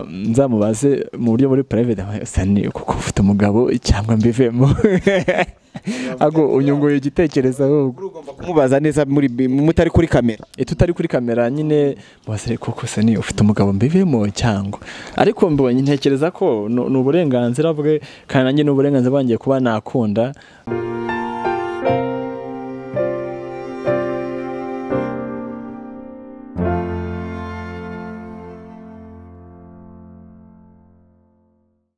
nzamubaze mu buryo muri private sani kuko ufite umugabo cyangwa mbivemo ago unyunguye igitekerezo ahubwo ugomba kumubaza neza muri mutari kuri kamera iyo tutari kuri kamera nyine mubaze koko sani ufite umugabo mbivemo cyangwa ariko mbonye ntekereza ko ni ni uburenganzira bwe kandi nanjye ni uburenganzira bwanjye kuba nakunda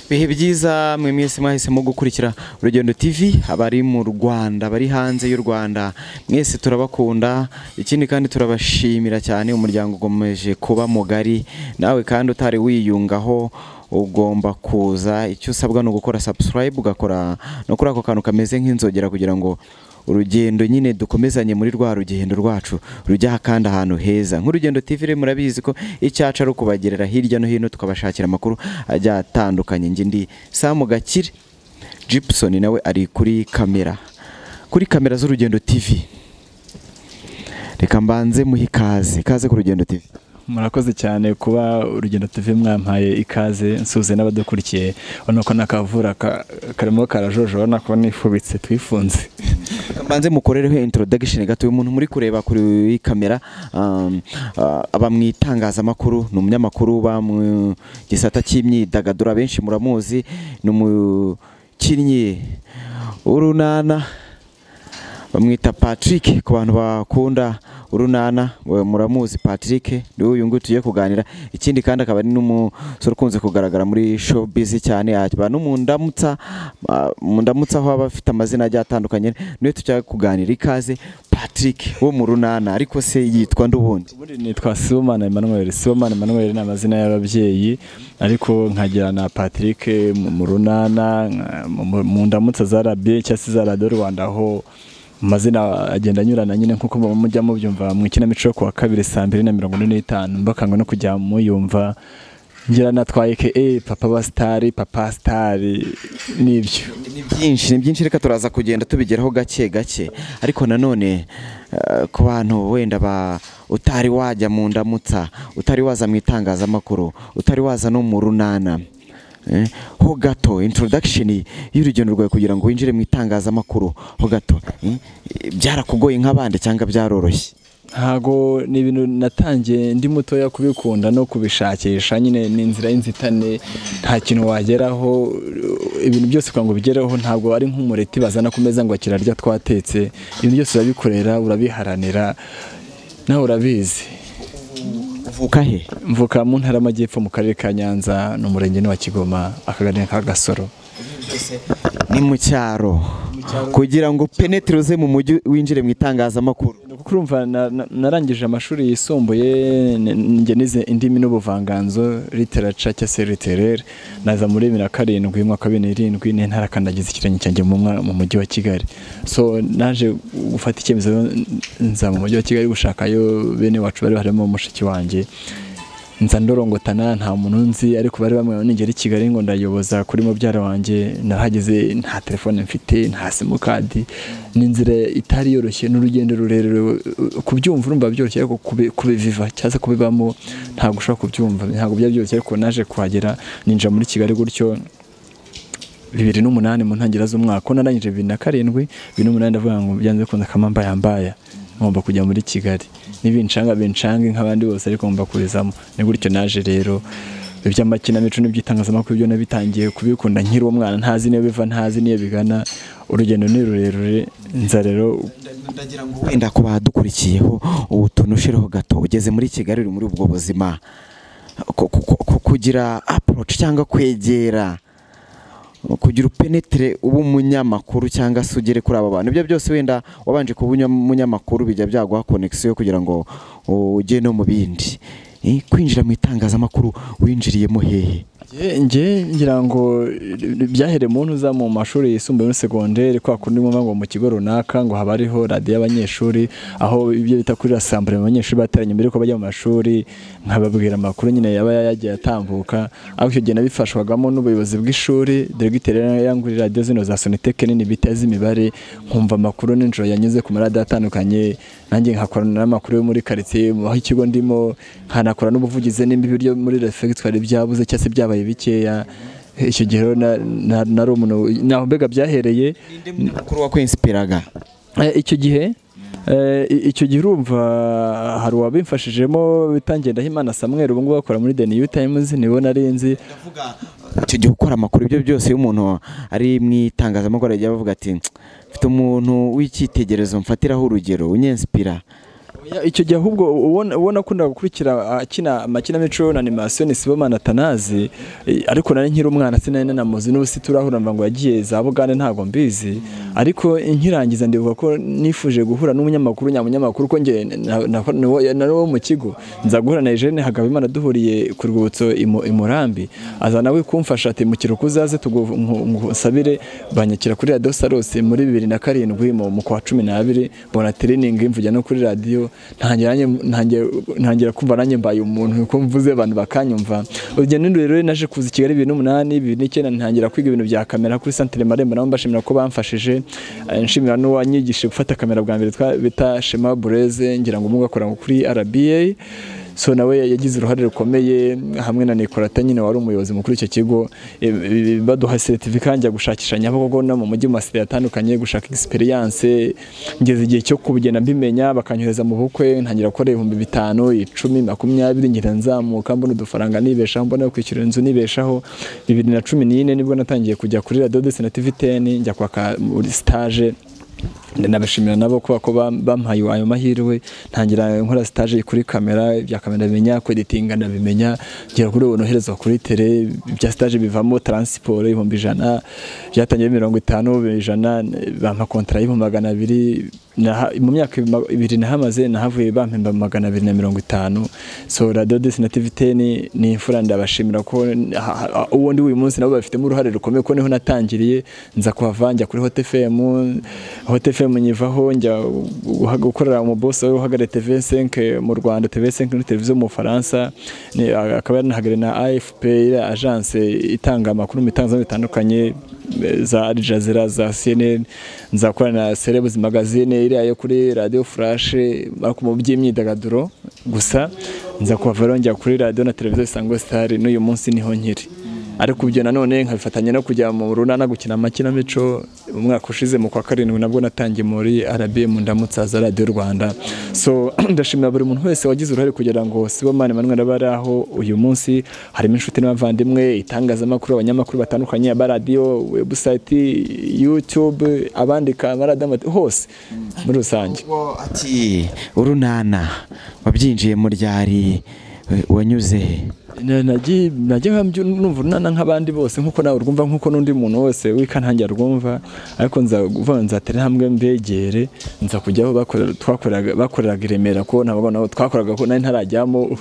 ibihe byiza mwe mwese mwahisemo gukurikira urugendo tv abari mu rwanda bari hanze y'u rwanda mwese turabakunda ikindi kandi turabashimira cyane umuryango ugomeje kuba mugari nawe kandi utari wiyungaho ugomba kuza icyo usabwa ni ugukora subscribe ugakora no kuri ako kantu kameze nk'inzogera kugira ngo urugendo nyine dukomezanye muri rwa rugendo rwacu rujya kandi ahantu heza nk'urugendo TV rero murabizi ko icyacu ari ukubagerera hirya no hino tukabashakira amakuru ajya atandukanye njye ndi Sam Gakire Gibson nawe ari kuri kamera kuri kamera z'urugendo TV reka mbanze muhe ikaze ikaze ku rugendo TV murakoze cyane kuba urugendo tuve mwampaye ikaze nsuze n'abadukurikiye urabona ko n'akavura ka- karimo karajojo urabona ko nifubitse twifunze Reka mbanze mukorereho introduction gato uyu muntu muri kureba kuri kamera um, ah, aba mu itangazamakuru ni umunyamakuru uba mu gisata cy'imyidagaduro abenshi muramuzi ni umukinnyi w'urunana bamwita Patrick ku bantu bakunda urunana we- muramuzi Patrick niwe uyu nguyu tugiye kuganira ikindi kandi akaba ari n'umusore ukunze kugaragara muri showbiz cyane aba no mu ndamutsa ah, mu ndamutsa aho aba afite amazina agiye atandukanye niwe tujya kuganira ikaze Patrick wo mu runana ariko se yitwa ndubundi ubundi nitwa Sibomana Emmanuel Sibomana Emmanuel ni amazina y'ababyeyi ariko nkagira na Patrick mu mu runana nka- mu- mu- mu ndamutsa za rabi cyangwa se za radiyo rwanda aho amazina agenda anyurana nyine nk'uko muba mujya mubyumva mu ikinamico yo kuwa kabiri saa mbiri na mirongo ine n'itanu mbakanga no kujya muyumva ngira na twa eke papa wa sitari papa sitari n'ibyo ni byinshi ni byinshi reka turaza kugenda tubigeraho gake gake ariko nanone eh, ku bantu wenda ba utari wajya mu ndamutsa utari waza mu itangazamakuru utari waza no mu runana eh, ho gato introduction y'urugendo rwawe kugira ngo winjire mu itangazamakuru ho gato eh, byarakugoye nk'abandi cyangwa byaroroshye ntago ni ibintu natangiye ndi mutoya kubikunda no kubishakisha nyine ni inzira y'inzitane nta kintu wageraho ibintu byose kugira ngo ubigereho ntabwo ari nk'umureti bazana ku meza ngo kirarya twatetse ibintu byose urabikorera urabiharanira nawe urabizi uvuka he mvuka mu ntara y'amajyepfo mu karere ka nyanza ni umurenge ni wa kigoma akagari ka gasoro ni mu cyaro kugira ngo penetre uze mu mujyi winjire mu itangazamakuru kuko urumva na- na- narangije amashuri yisumbuye n- n- njye nize indimi n'ubuvanganzo literature cyangwa se literere naza muri bibiri na karindwi mu mwaka wa bibiri n'irindwi ne ntarakandagiza ikirenge cyanjye mu mwa- mu mujyi wa kigali so naje gufata icyemezo nza mu mujyi wa kigali gushakayo bene wacu bari harimo mushiki wanjye nza ndorongotana nta muntu nzi ariko bari bamwe nigera i kigali ngo ndayoboza kuri mubyara wanjye narahageze nta telefone mfite nta simukadi ni inzira itari yoroshye n'urugendo rurerure kubyumva urumva byoroshye ariko kubi- kubiviva cyangwa se kubibamo ntabwo ushobora kubyumva ntabwo byari byoroshye ariko naje kuhagera ninjira muri kigali gutyo bibiri n'umunani mu ntangiriro z'umwaka ko narangije bibiri na karindwi bibiri n'umunani ndavuga ngo byanze bikunze kamambayambaya ngomba kujya muri kigali n'ibinshanga binshange nk'abandi bose ariko ngomba kubizamo ni gutyo naje rero iby'amakinamico n'iby'itangazamakuru byo nabitangiye kubikunda nkiri umwana ntazi n'iyo biva ntazi n'iyo bigana urugendo ni rurerure nza rero ndagira ngo wenda ku badukurikiyeho utuntu ushireho gato ugeze muri kigali uri muri ubwo buzima ku- ku- ku- ku- kugira approach cyangwa kwegera kugira upenetre uba umunyamakuru cyangwa se ugere kuri aba bantu ibyo byose wenda wabanje kuba unya- umunyamakuru bijya byaguha connection kugira ngo ujye no mu bindi Eh, kwinjira mu itangazamakuru winjiriyemo hehe Nge- nge ngira ngo byahereye mu ntuza mu mashuri yisumbuye muri segonderi kwa kundi mwumva ngo mu kigo runaka ngo haba hariho radiyo y'abanyeshuri aho ibyo bita kuri rasambure mu banyeshuri bateranye mbere yuko bajya mu mashuri nkababwira amakuru nyine yaba yagiye atambuka ariko icyo gihe nabifashwagamo n'ubuyobozi bw'ishuri deregiteri yari yanguriye radiyo zino za soniteke nini bita iz'imibare nkumva amakuru nijoro yanyuze ku maradiyo atandukanye nanjye nkakorana n'amakuru yo muri karitsiye aho ikigo ndimo nkanakora n'ubuvugizi nimba ibiryo muri refegitwari byabuze cyangwa se byabaye bikeya icyo gihe rero na- na- nari umuntu naho mbega byahereye ninde mukuru wakwensipiraga Eh, icyo gihe eh, i- icyo gihe urumva hari uwabimfashijemo bita Ngendahimana Samuel ubu ngubu akora muri The New Times nibo narinzi icyo gihe ukora amakuru ibyo byose iyo umuntu ari mu itangazamakuru ajya bavuga ati mfite umuntu w'icyitegerezo mfatiraho urugero unyensipira Ya, icyo gihe ahubwo ubona ubona akunda gukurikira akina amakinamico na animation Sibomana Atanazi eh, ariko nari nkiri umwana sinari nanamuzi n'ubu siturahura mba ngo yagiye za Bugande ntago mbizi ariko nkirangiza ndibuka ko nifuje guhura n'umunyamakuru nyamunyamakuru ko nge na- na- niwo- na wo mu kigo nza guhura na Eugene Hagabimana duhuriye ku rwibutso i Mu- i Murambi aza nawe kumfasha ati mu kiruhuko uzaze tugusabire banyakira kuri radiyo sarose muri bibiri na karindwi mu mu kwa cumi n'abiri mbona tiriningi mvugira no kuri radiyo ntangira nanjye- ntangira- ntangira kumva nanjye mbaye umuntu ko mvuze abantu bakanyumva urugendo rero rero naje kuza i kigali bibiri n'umunani bibiri n'icyenda ntangira kwiga ibintu bya kamera kuri santere marembo nabo mbashimira ko bamfashije Eh, nshimira n'uwanyigishije gufata kamera bwa mbere twa- bita shema bureze ngira ngo umwe akora kuri rba so nawe yagize uruhare rukomeye hamwe na Nicolata nyine wari umuyobozi mukuru w'icyo kigo e, e, baduha seritifika njya gushakisha nyabagogo no mu mujyi mu masitade atandukanye gushaka egisperiyanse ngeze igihe cyo kubigenda mbimenya bakanyohereza mu bukwe ntangira gukora ibihumbi bitanu icumi makumyabiri ngira nzamuka mbona udufaranga nibeshaho mbona kwishyura inzu nibeshaho bibiri na cumi n'ine nibwo natangiye kujya kuri radiyo desi na tivi teni njya kwaka muri sitaje nabashimira nabo kuba ko bam- bampaye ayo mahirwe ntangira nkora stage kuri kamera ibya kamera bimenya kweditinga ndabimenya ngera kuri ubu noherezwa kuri tele ibya stage bivamo transport ibihumbi ijana byatangiye mirongo itanu ijana bampa kontara y'ibihumbi magana abiri naha- mu myaka ima- ibiri nahamaze nahavuye bampemba magana abiri na mirongo itanu so radio desi na tv teni ni imfura ndabashimira ko ha- ha- uwo ndi uyu munsi nabo babifitemo uruhare rukomeye ko niho natangiriye nza kuhava njya kuri hot fm hot fm nyivaho njya guha- gukorera mu boss wari uhagarariye tv 5 mu rwanda tv 5 ni televiziyo mu bufaransa ni- akaba yaranahagarariye na afp iriya agence itanga amakuru mu bitangazamakuru bitandukanye eh, za Al Jazeera za CNN nzakorana na Celebs Magazine iriya yo kuri Radio Flash ariko mu by'imyidagaduro gusa nza kuva rero njya kuri radio na televiziyo Isango Star n'uyu munsi niho nkiri ariko ibyo nanone nkabifatanya no kujya mu runana gukina amakinamico umwaka ushize mu kwa karindwi nabwo natangiye muri RBM ndamutsaza Radio Rwanda so ndashimira buri muntu wese wagize uruhare kugira ngo Sibomana Emmanuel abe ari aho uyu munsi harimo inshuti n'abavandimwe itangazamakuru abanyamakuru batandukanye abaradiyo webusayiti yutube abandika amaradiyo hose muri rusange Wo ati urunana wabyinjiye mu ryari we- wanyuze he?" Na- nagiye nagiye nkamby- numva urunana nk'abandi bose nk'uko nawe urwumva nk'uko n'undi muntu wese wikantange arwumva ariko nza kuvuga ngo nzatere hamwe mbegere nza kujyaho bakorera twakoreraga bakoreraga i Remera ko ntabwo nabo twakoraga ko nari ntarajyamo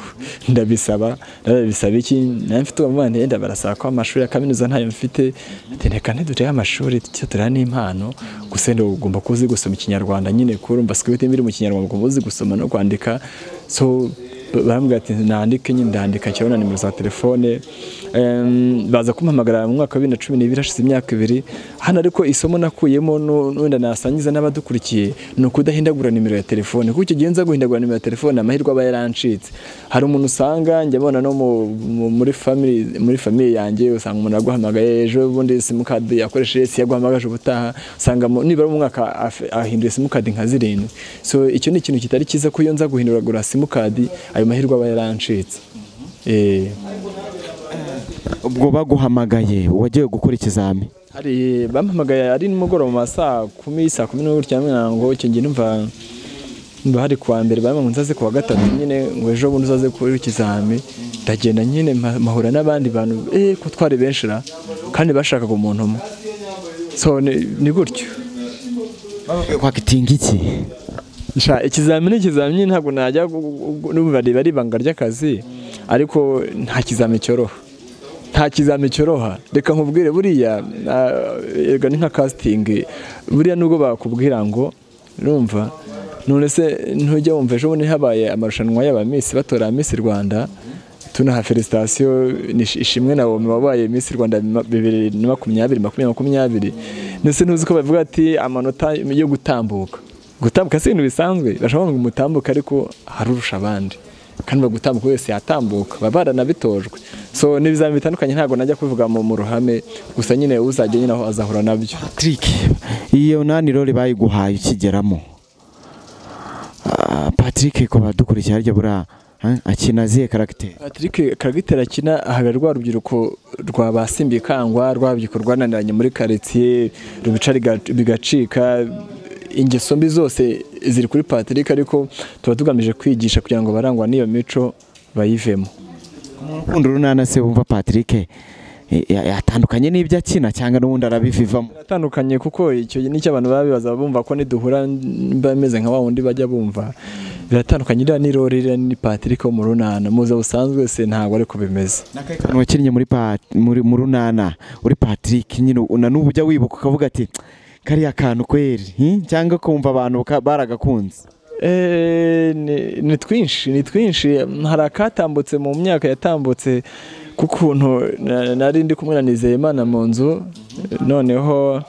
ndabisaba ndabisaba iki nari mfite umuvandimwe yenda barasaba ko amashuri ya kaminuza ntayo mfite ati reka ntidurebe amashuri cyo tureba n'impano gusa wenda ugomba kuba uzi gusoma ikinyarwanda nyine kuko urumva sikwibiti biri mu kinyarwanda ugomba uzi gusoma no kwandika so bambwira ati nandike nyine ndandika nshyiraho na nimero za telefone Em, baza kumpamagara mu mwaka wa bibiri na cumi n'ibiri hashize imyaka ibiri hano ariko isomo nakuyemo nu- n'uwenda nasangiza n'abadukurikiye ni ukudahindagura nimero ya telefone kuko icyo gihe nza guhindagura nimero ya telefone amahirwe aba yarancitse hari umuntu usanga njya mbona no mu- mu- muri family muri famille yanjye usanga umuntu aguhamagaye ejo bundi simukadi yakoresheje si yaguhamagaje ubutaha usanga mu- nibura mu mwaka af- ahinduye simukadi nka zirindwi so icyo ni ikintu kitari cyiza ko iyo nza guhinduragura simukadi ayo mahirwe aba yarancitse Eh. ubwo baguhamagaye wagiye gukora ikizami hari bampamagaye ari nimugoroba mu ma saa kumi saa kumi n'ubu cyangwa ngo icyo gihe numva mba hari kuwa mbere bamwe ngo nzaze kuwa gatatu nyine ngo ejo bundi uzaze kuri ikizami ndagenda nyine mpa- mpahura n'abandi bantu eh ko twari benshi ra kandi bashakaga umuntu umwe so ni ni gutyo kwaka iki Sha ikizamini ikizamini ntabwo najya gu- gu- gu- n'ubu bari bari ibanga ry'akazi ariko nta kizami cyoroha nta kizami cyoroha reka nkubwire buriya ah, erega ni nka casting buriya nubwo bakubwira ngo urumva none se ntujya wumva ejo bundi habaye amarushanwa y'aba Miss batora Miss Rwanda tunaha felicitasiyo ni ish- ishimwe na wowe wabaye Miss Rwanda bima- bibiri na makumyabiri makumyabiri makumyabiri ndetse ntuzi ko bavuga ati amanota yo gutambuka gutambuka si ibintu bisanzwe bashobora ngo umutambuke ariko harurusha abandi kandi bagutambuka wese yatambuka baba baranabitojwe so ni ibizamini bitandukanye ntabwo najya kubivuga mu mu ruhame gusa nyine uzajya nyine aho azahura nabyo Patrick iyo nani role bayiguhaye ukigeramo Ah, Patrick ku badukurikira harya buriya ah, akina zihe karagiteri Patrick karagitera akina ahaga rwa rubyiruko rwa basimbi kangwa rwa rubyiruko rwananiranye muri karitsiye rubica riga- bigacika ingeso mbi zose ziri kuri Patrick ariko tuba tugamije kwigisha kugira ngo barangwa n'iyo mico bayivemo urukundo runana se wumva Patrick eh, ya- yatandukanye n'ibyo akina cyangwa n'ubundi arabivivamo atandukanye kuko icyo nicyo abantu baba bibaza bumva ko niduhura mba meze nka wa wundi bajya bumva biratandukanye iriya ni rori iriya ni Patrick wo mu runana muza busanzwe se ntabwo ariko bimeze n'akekantu wakinnye muri pa- muri mu runana uri Patrick nyine u- na n'ubu ujya wibuka ukavuga ati kariya kantu kweri hmm? cyangwa kumva abantu ka- baragakunze Eh, ni ni twinshi ni twinshi hari akatambutse mu myaka yatambutse k'ukuntu na- nari ndi kumwe na Nizeyimana mu nzu noneho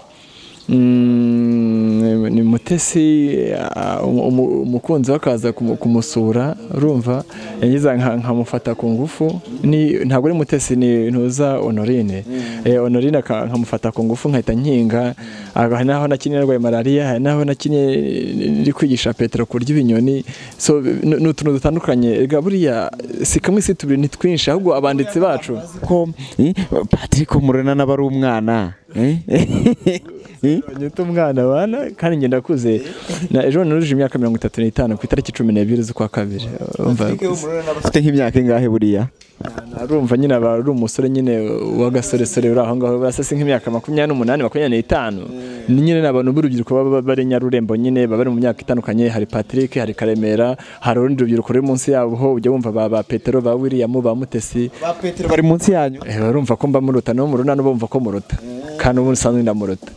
mm, ni mutesi ah, umu- umu- umukunzi we akaza kumu- kumusura urumva yagize nka- nkamufata ku ngufu ni- ntabwo ari mutesi ni ntuza honorine Eh, honorine aka- nkamufata ku ngufu nkahita nkinga Aha hari naho nakinnye narwaye malariya hari naho nakinnye ndi kwigisha petero kurya ibinyoni so ni ni utuntu dutandukanye erega buriya si kamwe si tubiri ni twinshi ahubwo abanditsi bacu ko eh, Patrick wo mu runana aba ari umwana eh? Eh? nyita umwana abana kandi ngenda akuze na ejo nuruje imyaka mirongo itatu n'itanu ku itariki cumi n'ebyiri z'ukwa kabiri urumva afite nk'imyaka ingahe buriya arumva nyine aba ari umusore nyine w'agasoresore uri aho ngaho basa si nk'imyaka makumyabiri n'umunani makumyabiri n'itanu ni nyine ni abantu b'urubyiruko baba baba bari nyarurembo nyine baba bari mu myaka itandukanye hari Patrick hari Karemera hari urundi rubyiruko ruri munsi yabo ho ujya wumva ba ba Petero ba William ba Mutesi ba Petero bari munsi yanyu Eh, barumva ko mbamuruta no muruna no bumva ko muruta kandi ubu usanzwe ndamuruta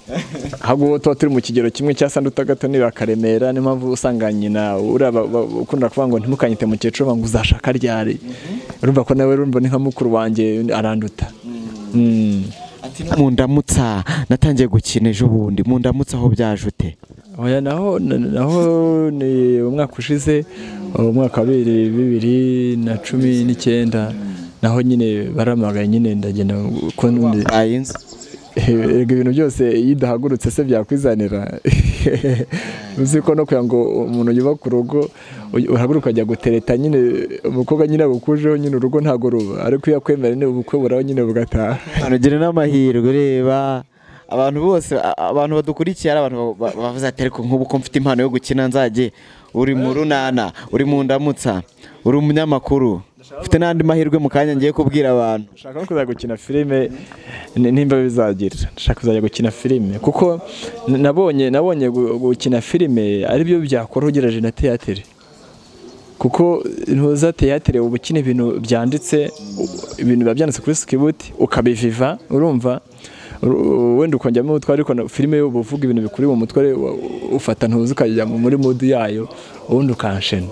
ahubwo ubu tuba turi mu kigero kimwe cya sanduta gato niba akaremera niyo mpamvu usanga nyina uriya ba- ba- ukunda kuvuga ngo ntimukanyite mukecuru ngo uzashaka ryari urumva ko nawe urumva ni nka mukuru wanjye aranduta Mm. ati no mundamutsa natangiye gukina ejo bundi mundamutsa aho byajute oya naho naho ni umwaka ushize umwaka wa bibiri bibiri na cumi n'icyenda naho nyine baramagaye nyine ndagenda ko n'ubundi ayinze Erega ibintu byose iyo udahagurutse se byakwizanira uzi ko no kugira ngo umuntu yuba ku rugo uy- uhaguruka ukajya gutereta nyine umukobwa nyine agukujeho nyine urugo ntabwo ruba ariko iyo akwemera nyine ubukwe buraho nyine bugataha ugira n'amahirwe reba abantu bose a- abantu badukurikiye ari abantu ba- ba- bavuze ati ariko nk'ubu ko mfite impano yo gukina nzajye uri mu runana uri mu ndamutsa uri umunyamakuru ufite n'andi mahirwe mu kanya ngiye kubwira abantu ndashaka no kuzajya gukina filime ni- nimba bizagira ndashaka kuzajya gukina filime kuko n- nabonye nabonye gu- gukina filime aribyo byakora ugerageje na teyatere kuko ntuza teyatere uba ukina ibintu byanditse u- ibintu biba byanditse kuri sikibuti ukabiviva urumva Uru- wenda ukongemo umutwe ariko na- filime yo uba uvuga ibintu bikuri mu mutwe wa- ufata ntuzi ukajya muri mudu yayo ubundi ukanshena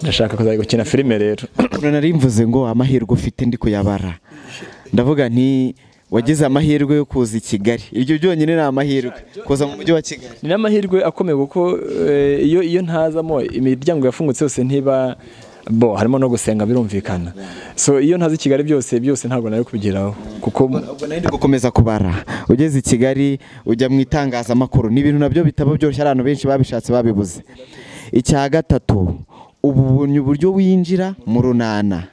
ndashaka kuzajya gukina filime rero ukuntu nari mvuze ngo amahirwe ufite ndi kuyabara ndavuga nti wagize amahirwe yo kuza i kigali iryo byonyine ni amahirwe kuza mu mujyi wa kigali ni n'amahirwe akomeye kuko eh, iyo iyo ntazamo imiryango yafungutse yose ntiba bo harimo no gusenga birumvikana so iyo ntazi i kigali byose byose ntabwo nari kubigeraho kuko ubwo nayo ndi gukomeza kubara ugeze i kigali ujya mu itangazamakuru ni ibintu nabyo bitaba byoroshye abantu benshi babishatse babibuze icya gatatu ubu ubonye uburyo winjira mu runana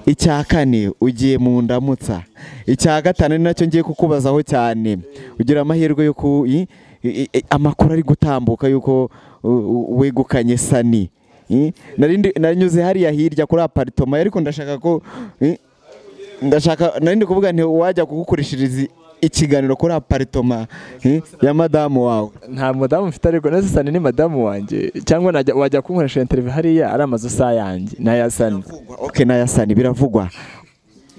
icya kane ugiye mu ndamutsa icya gatanu ni nacyo ngiye kukubazaho cyane ugira amahirwe yo ku i- i- i- amakuru ari gutambuka y'uko u- u- wegukanye sani I? Nari ndi- nanyuze hariya hirya kuri aparitoma ariko ndashaka ko i, ndashaka nari ndi kuvuga nti wajya kugukurishiriza ikiganiro kuri aparitoma eh, ya madamu wawe nta madamu mfite ariko na sani ni madamu wanjye cyangwa najya- wajya kunkoresha interview hariya ari amazu sa yanjye n'aya sani oke n'aya sani biravugwa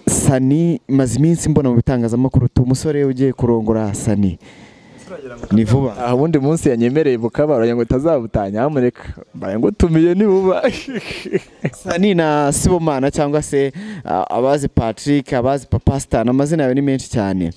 sani maze iminsi mbona mu bitangazamakuru tu umusore ugiye kurongora sani ni vuba aha ubundi munsi yanyemereye bukabara ngo utazabutanya hamureka mbaye ngo tumiye nibuba sani na sibomana cyangwa se a- abazi patrick abazi papasitani amazina yawe ni menshi cyane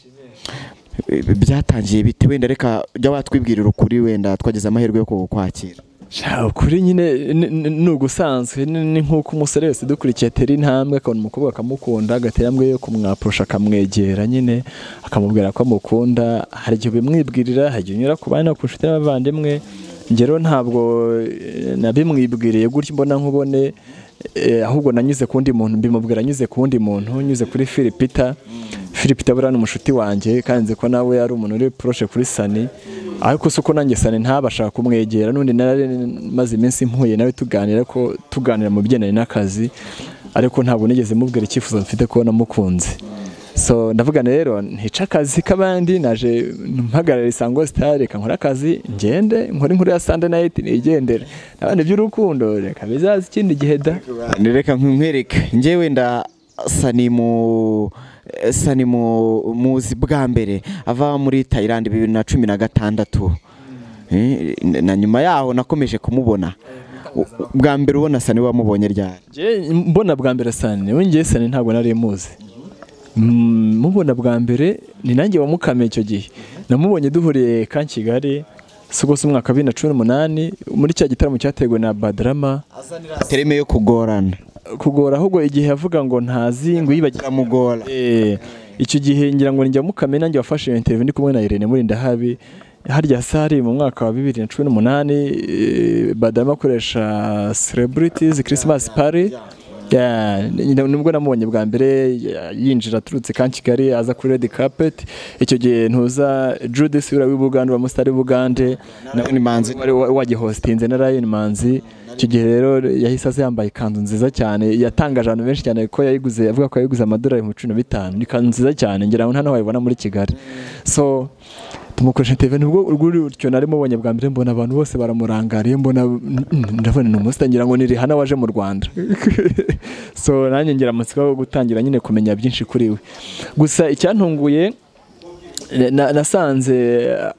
eh, byatangiye bite wenda reka jya watwibwirira ukuri wenda twagize amahirwe yo kukwakira Sha, ukuri nyine ni- ni ni ugusanzwe ni ni nk'uko umusore wese dukurikiye atera intambwe akabona umukobwa akamukunda agatera intambwe yo kumwapusha akamwegera nyine akamubwira ko amukunda hari igihe ubimwibwirira hari igihe unyura ku bana ku nshuti n'abavandimwe ngero ntabwo eh, nabimwibwiriye gutyo mbona nkubone eh, ahubwo nanyuze ku wundi muntu mbimubwira anyuze ku wundi muntu nyuze kuri Philipita Philipita buriya ni umushuti wanjye kandi nzi ko nawe yari umuntu uri poroshe kuri sani ariko si uko nanjye sani ntabasha kumwegera n'undi nari maze iminsi mpuye nawe tuganira ko tuganira mu bigendanye n'akazi ariko ntabwo nigeze mubwira icyifuzo mfite ko namukunze so ndavuga rero ntica akazi k'abandi naje mpagarara isango sitari reka nkore akazi ngende nkore inkuru ya sande nayiti nigendere n'abandi by'urukundo reka bizaza ikindi gihe da Ni reka nkwereke njye wenda sani mu sani mu muzi bwa mbere ava muri Thailand bibiri na cumi na gatandatu Eh, na nyuma yaho nakomeje kumubona U- bwa mbere ubona sani wamubonye ryari Njye mbona bwa mbere sane we ngewe sane ntabwo nari muzi Mm, mubona bwa mbere ni nanjye wamukame icyo gihe namubonye duhuriye ka kigali si ubwo si umwaka wa bibiri na cumi n'umunani muri cya gitaramo cyateguwe na badrama tereme yo kugorana kugora ahubwo igihe yavuga ngo ntazi ngo yibagire biramugora Eh, icyo gihe ngira ngo njya mukame nanjye wafashe iyo interview ndi kumwe na Irene muri ndahabi harya sari mu mwaka wa bibiri na cumi n'umunani eh, badarama akoresha celebrities christmas party Yeah, ni- nibwo namubonye bwa mbere ya- yinjira aturutse ka kigali aza kuri red carpet icyo gihe ntuza judith wira w'ibugande wa musitari w'ibugande na- Lion Manzi. wari wa- wagihostinze na Lion Manzi icyo gihe rero yahise aza yambaye ikanzu nziza cyane yatangaje abantu benshi cyane ko yayiguze avuga ko yayiguze amadolari ibihumbi cumi na bitanu ni ikanzu nziza cyane ngira ngo hano wayibona muri Kigali so tumukoresha interview nibwo urw'urutyo nari mubonye bwa mbere mbona abantu bose baramurangariye mbona mm, ndabona ni umusita ngira ngo ni Rihanna waje mu Rwanda so nanjye ngira amatsiko yo gutangira nyine kumenya byinshi kuri we gusa icyantunguye na- nasanze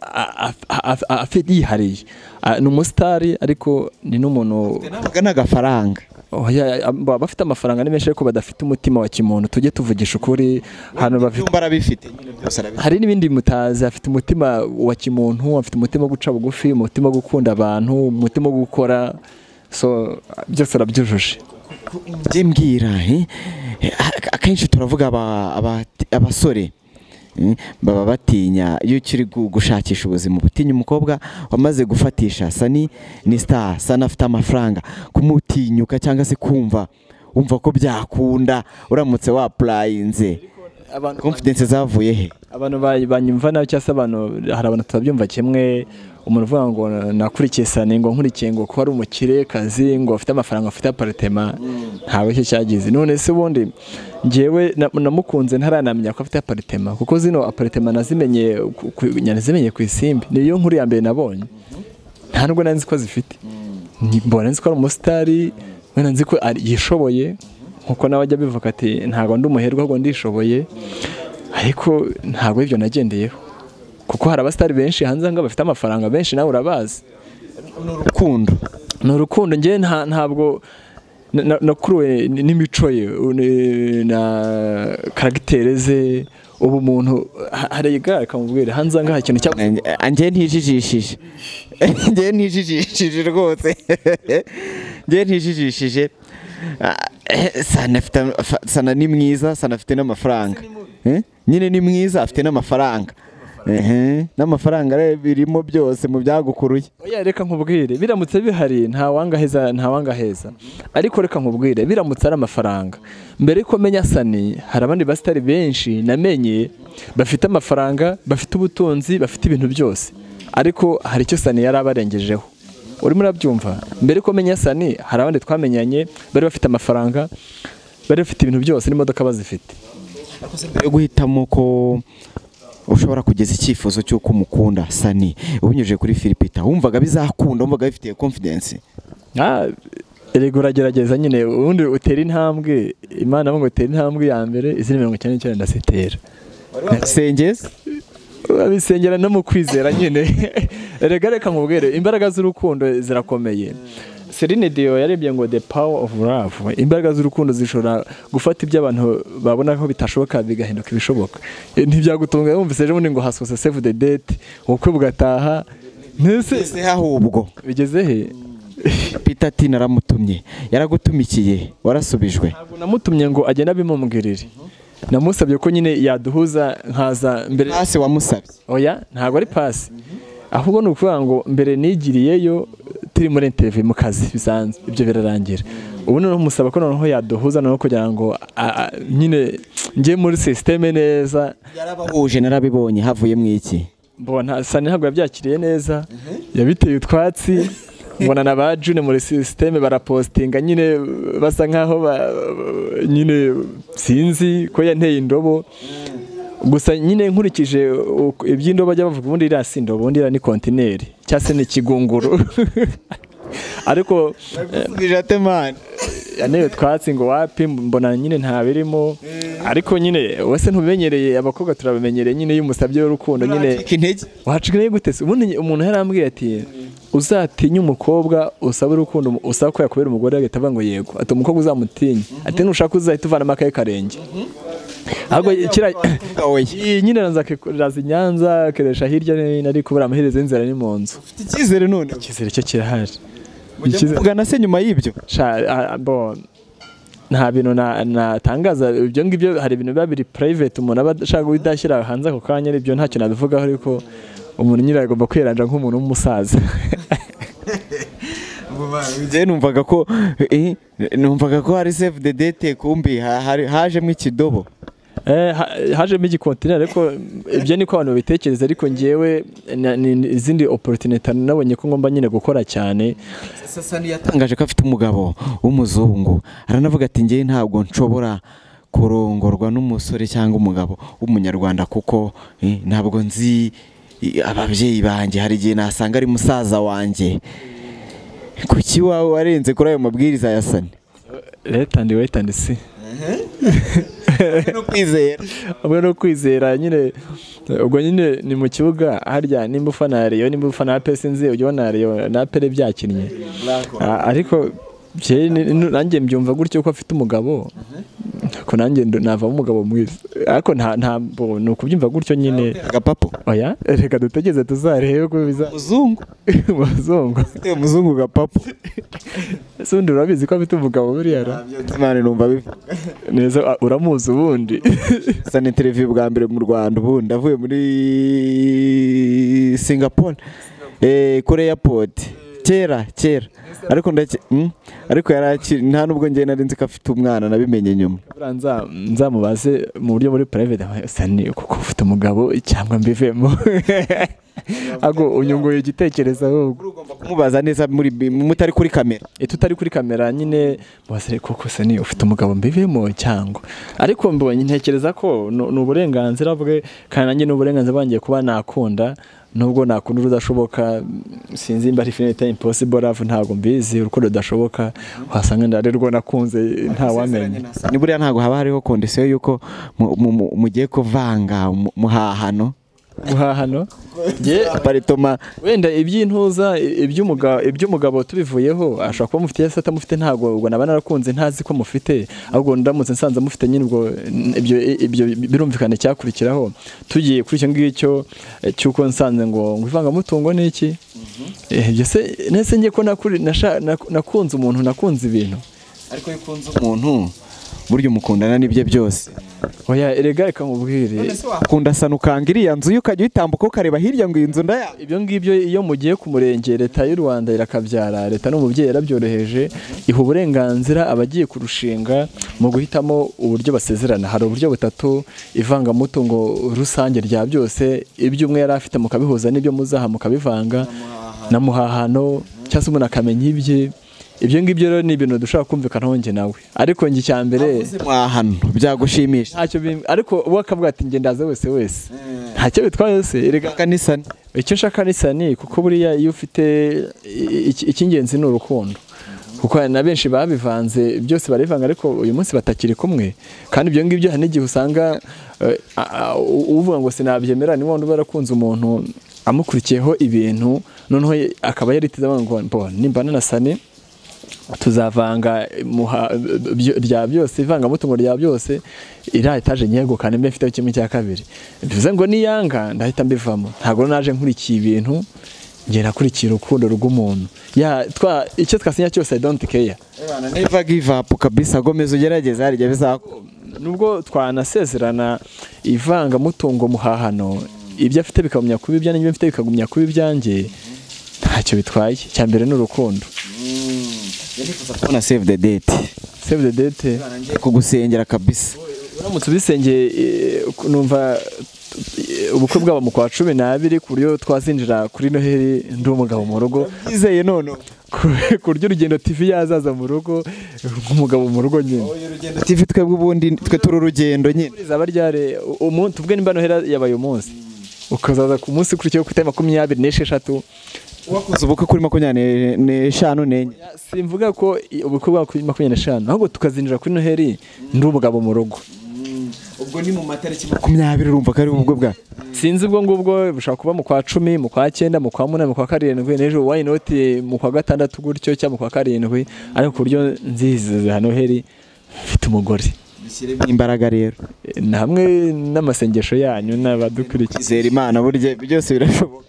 a- a- a- a- afite yihariye A- ni umusitari ariko ni n'umuntu nabaga ni agafaranga oya, a- baba bafite amafaranga ni menshi ariko badafite umutima wa kimuntu tujye tuvugisha ukuri hano bafite ibyumba arabifite nyine byose arabifite hari n'ibindi mutazi afite umutima wa kimuntu afite umutima wo guca bugufi umutima wo gukunda abantu umutima wo gukora so byose arabyujuje njye mbwira eh, eh, ak- akenshi turavuga aba- aba- abasore eh, baba batinya iyo ukiri gu- gushakisha ubuzima utinya umukobwa wamaze gufatisha sani ni star sani afite amafaranga kumutinyuka cyangwa se kumva wumva ko byakunda uramutse wapurayinze abantu confidence zavuye he abantu ba- banyumva nabi cyangwa se abantu hari abantu tutabyumva kimwe umuntu uvuga ngo nakurikiye sani ngo nkurikiye ngo kuba ari umukire kazi ngo afite amafaranga afite aparitema ntawe cyo cyagize none se ubundi njyewe na- namukunze ntaranamenya ko afite aparitema kuko zino aparitema nazimenye ku- ku- nazimenye ku isimbi niyo nkuru ya mbere nabonye nta nubwo nari nzi ko zifite Ni- mbona nzi ko ari umusitari mbona nzi ko ari- yishoboye nkuko nawe ajya abivuga ati ntabwo ndi umuherwe ahubwo ndishoboye ariko ntabwo ibyo nagendeyeho kuko hari abasitari benshi hanze aha ngaha bafite amafaranga benshi nawe urabazi urukundo ni urukundo njye nta- ntabwo na- na- nakuruwe n- n'imico ye u- ni- na karagiteri ze ubu umuntu ha- hari igare akamubwira hanze aha ngaha ikintu cyabuze njye ntijijishije njye ntijijishije rwose njye ntijijishije Ah, eh, sana afite am- fa- sana ni mwiza sana afite n'amafaranga Eh? nyine ni mwiza afite n'amafaranga Ehe, n'amafaranga rero birimo byose mu byagukuruye oya reka nkubwire biramutse bihari nta wangaheza nta wangaheza ariko reka nkubwire biramutse ari amafaranga mbere yuko menya sani hari abandi basitari benshi namenye bafite amafaranga bafite ubutunzi bafite ibintu byose ariko hari icyo sani yari abarengejeho urimo urabyumva mbere yuko menya sani hari abandi twamenyanye bari bafite amafaranga bari bafite ibintu byose n'imodoka bazifite Mbere yo guhitamo ko ushobora kugeza icyifuzo cy'uko umukunda sani ubinyujije kuri filipita wumvaga bizakunda wumvaga bifitiye confidence Ah, erega uragerageza nyine ubundi utera intambwe imana ngo utera intambwe ya mbere izindi mirongo icyenda n'icyenda ndazitera sengeza urabisengera no mu kwizera nyine erega reka nkubwire imbaraga z'urukundo zirakomeye Celine Dion yarebye ngo the power of love imbaraga z'urukundo zishobora gufata ibyo abantu babona ko bitashoboka bigahinduka ibishoboka Eh, ntibyagutunga wumvise ejo bundi ngo hasose save the date ubukwe bugataha mbese ese ahubwo bigeze he Peter T naramutumye yaragutumikiye warasubijwe ntabwo namutumye ngo agende abimumbwirire namusabye ko nyine yaduhuza nkaza mbere hasi wamusabye oya ntabwo ari pasi ahubwo ni ukuvuga ngo mbere nigiriyeyo turi muri interview mu kazi bisanzwe ibyo birarangira ubu noneho musaba ko noneho yaduhuza noneho kugira ngo a- a- nyine njye muri sisiteme neza yarabahuje narabibonye havuyemo iki mbona sani ntabwo yabyakiriye neza yabiteye utwatsi mbona na ba june muri sisiteme barapositinga nyine basa nkaho ba- nyine sinzi ko yanteye indobo gusa nyine nkurikije uko- iby'indobo bajya bavuga ubundi iriya si indobo ubundi iriya ni kontineri cyangwa se ni ikigunguru ariko yanewe utwatsi ngo wapi mbona nyine nta birimo ariko nyine wese ntubimenyereye abakobwa turabimenyereye nyine iyo umusabye w'urukundo nyine intege wacika iyo gutese ubundi umuntu yarambwiye ati uzatinye umukobwa usaba urukundo usaba ko yakubera umugore agahita avuga ngo yego ati umukobwa uzamutinye ati nushaka uzahita uvanamo akaye karenge ahubwo kiriya iyi nyine araza akiraza i Nyanza akeresha hirya no hino ariko ubura amaherezo y'inzira ni mu nzu icyizere none icyizere cyo kirahari Icyizere- mujya se nyuma y'ibyo Sha- a- a- bo, nta bintu na- natangaza ibyo ngibyo hari ibintu biba biri private umuntu aba ashaka kudashyira hanze ako kanya aribyo ntacyo nabivugaho ariko umuntu nyine agomba kwiranja nk'umuntu w'umusaza njyewe numvaga ko eh, numvaga ko hari save the date kumbi ha- hari- hajemo ikidobo Eh, ha- hajemo igikontineri ariko ibyo niko abantu babitekereza ariko ngewe na- ni ni izindi opportunity nabonye ko ngomba nyine gukora cyane sasani yatangaje ko afite umugabo w'umuzungu aranavuga ati njyewe ntabwo nshobora kurongorwa n'umusore cyangwa umugabo w'umunyarwanda kuko eh, ntabwo nzi eh, ababyeyi banjye hari igihe nasanga ari musaza wanjye kuki wawe warenze kuri ayo mabwiriza ya sani leta ndi wait and see no kwizera hamwe no kwizera nyine ubwo nyine ni mu kibuga harya nimba ufana reyo nimba ufana pesi nzi ujya ubona reyo na pere byakinnye A- ariko je- ni- ni- nanjye mbyumva gutyo ko afite umugabo ko nanjye ndo- navamo umugabo mwiza ariko nta ntabwo ni ukubyumva gutyo nyine agapapo oya reka dutegereze tuzarebe ko biza muzungu umuzungu ufite muzungu gapapo ese ubundi urabizi ko afite umugabo buriya ra? imana numva bivuga neza a- uramuzi ubundi sani televiziyo bwa mbere mu rwanda ubundi avuye muri singapore eh, kuri airport kera kera ariko ndake mm, ariko yari akiri nta nubwo njye nari nzi ko afite umwana nabimenye nyuma Buriya nza- nzamubaze mu buryo muri private sani kuko ufite umugabo cyangwa mbivemo ahubwo unyunguye igitekerezo ahubwo ugomba kumubaza neza muri bi- mutari kuri kamera iyo tutari kuri kamera nyine basere koko sani ufite umugabo mbivemo cyangwa ariko mbonye ntekereza ko ni ni uburenganzira bwe kandi nanjye ni uburenganzira bwanjye kuba nakunda nubwo nakunda urudashoboka sinzi mba ari finita impossible love ntabwo mbizi urukundo rudashoboka wasanga ndari rwo nakunze ntawamenya ni buriya ntabwo haba hariho kondisiyo y'uko mu- mu- mu- mugiye kuvanga mu- muhahano guhahano aparitoma wenda iby'intuza iby'umugabo iby'umugabo tubivuyeho ashobora kuba mufite se atamufite ntabwo ubwo naba narakunze ntazi ko mufite ahubwo ndamutse nsanze mufite nyine ubwo n- ibyo ibyo birumvikana icyakurikiraho tugiye kuri icyo ngicyo eh, cy'uko nsanze ngo ngo ivangamutungo ni iki Eh, ibyo se nese njye ko nakuri- nasha- nak- nakunze umuntu nakunze ibintu ariko iyo ukunze umuntu burya umukundana n'ibye byose oya erega reka nkubwire wakunda sana ukanga iriya nzu yo ukajya uyitambuka ukareba hirya ngo iyi nzu ndaya ibyo ngibyo iyo mugiye ku murenge leta y'u rwanda irakabyara leta n'umubyeyi yarabyoroheje iha uburenganzira abagiye kurushinga mu guhitamo uburyo basezerana hari uburyo butatu ivangamutungo rusange rya byose ibyo umwe yari afite mukabihuza n'ibyo muzaha mukabivanga na muhahano cyangwa se umuntu akamenya ibye ibyo ngibyo rero ni ibintu dushobora kumvikanaho njye nawe ariko njye icya mbere mwahano byagushimisha ntacyo bim- ariko uwo akavuga ati njye ndaza wese wese ntacyo bitwaye wese erega kanisani icyo nshaka ni sani kuko buriya iyo ufite i- i- icy'ingenzi ni urukundo kuko hari na benshi babivanze byose barivanga ariko uyu munsi batakiri kumwe kandi ibyo ngibyo hari n'igihe usanga eh, a- a- u- uvuga ngo sinabyemera ni wundi uba yarakunze umuntu amukurikiyeho ibintu noneho ye- akaba yariteze avuga ngo mbo nimbana na sani tuzavanga muha- byo- rya byose ivangamutungo rya byose iriya etaje nyegukana mbe mfiteho kimwe cya kabiri bivuze ngo niyanga ndahita mbivamo ntabwo naje nkurikiye ibintu nge nakurikira urukundo rw'umuntu Ya, twa- icyo twasinya cyose i don't care niba givapu kabisa gomeza ugerageza hari igihe bizakunda nubwo twanasezerana ivangamutungo muhahano ibyo afite bikagumya kuba ibyanjye ibyo mfite bikagumya kuba ibyanjye ntacyo bitwaye icya mbere ni urukundo nifuza kubona save the date save the date kugusengera kabisa uramutse ubisengeye eh, numva eh, ubukwe bwabo mu kwa cumi n'abiri ku buryo twazinjira kuri noheli ndi umugabo mu rugo yizeye none ku buryo urugendo tv yazaza mu rugo nk'umugabo mu rugo nyine urugendo tv twebwe ubundi twe turi urugendo nyine rizaba ryare umuntu ubwe nimba noheli yabaye umunsi ukazaza ku munsi ukurikiyeho ku itariki makumyabiri n'esheshatu wakoze ubukwe kuri makumyabiri n'eshanu n'enye simvuga ko i- ubukwe bwa makumyabiri n'eshanu ahubwo tukazinjira kuri noheli ndi umugabo mu rugo ubwo ni mu matariki makumyabiri urumva ko ari ubwo bwa sinzi ubwo ngubwo bushobora kuba mu kwa cumi mu kwa cyenda mu kwa munani mu kwa karindwi n'ejo why not mu kwa gatandatu gutyo cyangwa mu kwa karindwi ariko ku buryo nziziza noheli mfite umugore dushyiremo imbaraga rero E, na hamwe n'amasengesho yanyu n'abadukurikiye izera imana burya byose birashoboka